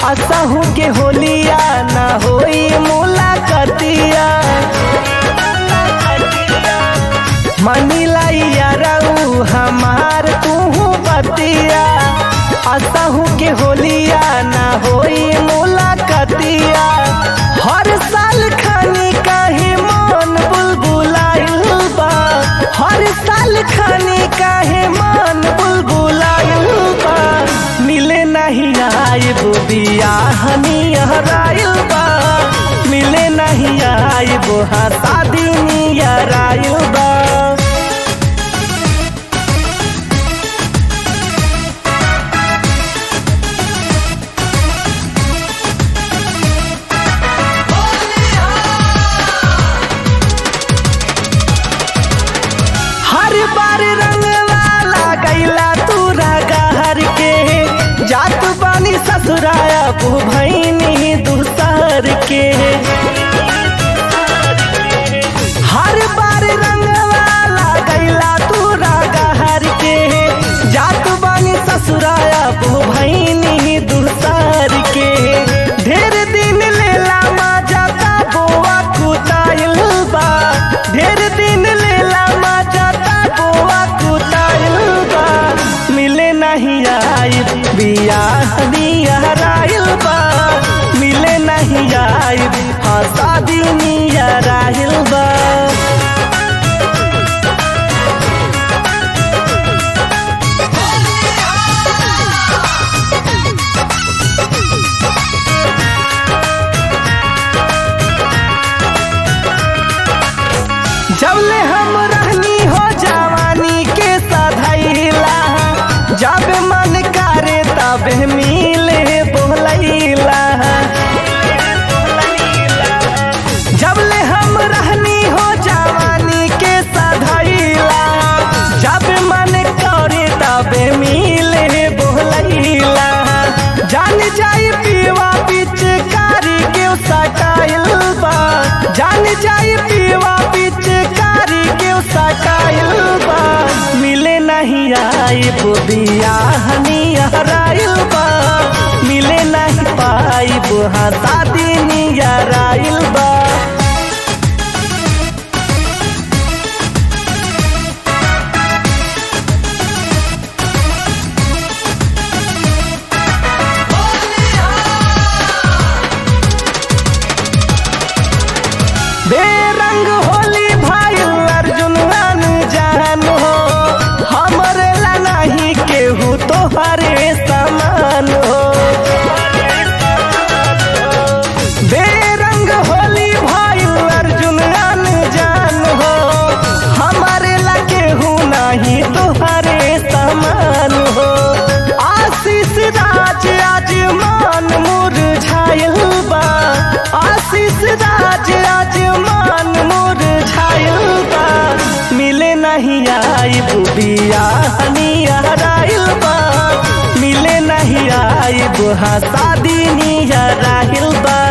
असहू के होलिया ना होई मुलाकातिया मनीला यारऊ हमार तू बतिया असहू के होलिया ना होई मुलाकातिया हर साल खानी काहे मन बुलबुलाइल बा हर साल खानी काहे मन बुलबुलाइल बा मिले नहीं आइब बियाहनी हराइल बा मिले नहीं आइब हाँ शादी नियराइल बा हर बार रंग वाला गैला तूरा गहर के जात बानी ससुराया बू भैनी दूसर के हर बार रंग वाला गैला तूरा गहर के जात बानी ससुराया बू भैनी दूसर के ढेर दिन लेला मजा ता बोआ कुताइल बा ढेर दिन लेला मजा ता बोआ कुताइल बा मिले नहीं आई बियाह नियराइल बा मिले नहीं आई हाँ शादी नियराइल बा जबले हम रहनी हो जवानी के सधैला जब मन करे तब मिले बोलैला जबले हम रहनी हो जवानी के सधैला जब मन करे तब मिले बोलैला जान जाई पीवा पिचकारी के सटाइल बा जान जाई पीवा पिचकारी के सटाइल बा मिले नहीं आई बियाह नियराइल बा मिले नहीं पाई हाँ शादी नियराइल बा बेरंग होली भाई अर्जुन जान हो हमरे ला नहीं केहू तोहरे समान हो बेरंग होली भाई अर्जुन जान हो हमारे ला केहू नहीं तोहरे समान हो आशीष राज आज मान मुरझाइल बा आशीष राज आज मान मुरझाइल बा मिले नहीं आई बुबिया नियराइल बा मिले नहीं आई बुहा शादी नियराइल बा